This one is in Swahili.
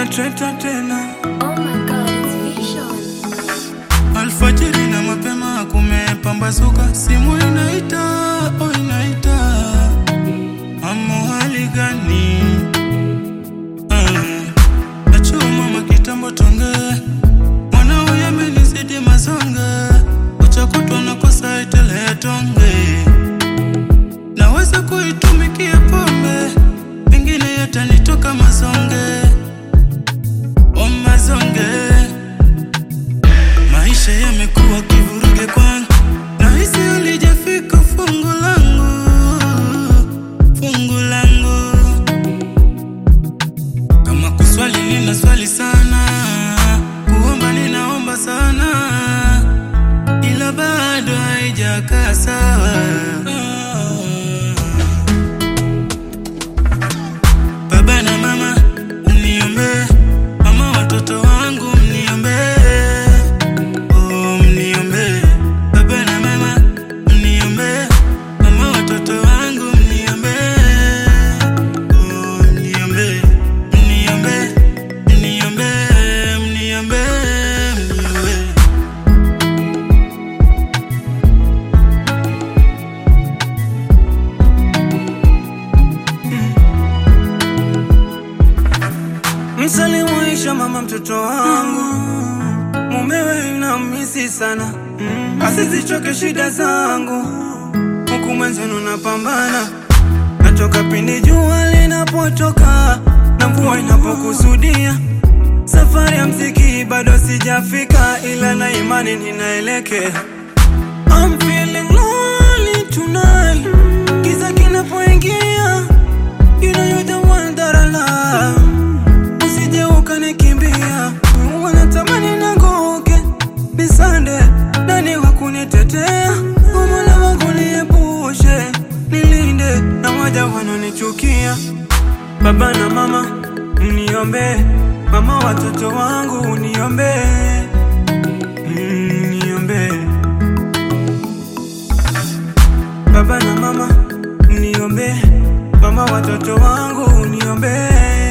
treta tena Oh my god, it's vision. Alfajiri na mapema kumepambazuka, simu inaita, oh inaita, amo hali gani? Ah, Achua mama kitambo tonge, mwanao yamenizidi mazonge, uchakutwa na kosa itele ya tonge, naweza kuitumikia pombe, pengine yatanitoka mazonge, oh mazonge Maisha yamekuwa kivuruge kwangu, nahisi halijafika fungu langu, fungu langu. Kama kuswali nina swali sana, kuomba ninaomba sana, ila bado haijakaa sawa. Baba na mama mniombee, mama watoto wangu mniombee Oh, mniombe baba na mama, mniombe mama, watoto wangu mniombe. Oh, mniombe, mniombe, mniombe, mniombe, mniombe. msalimuisha mama mtoto wangu mumewe namisi sana asizichoke shida zangu huku mwenzenu napambana natoka pindi jua linapotoka na mvua inapokusudia safari ya mziki bado sijafika ila na imani ninaelekea I'm feeling lonely tonight Giza kinapoingia You know you're the one that I love Usije ukanikimbia Wanatamani nanguke Bisande Nani wa kunitetea Mola wangu niepushe Nilinde na waja wanonichukia Baba na mama Mniombe Mama watoto wangu Uniombe Mm, Niombe Baba na mama mniombe, mama watoto wangu uniombe.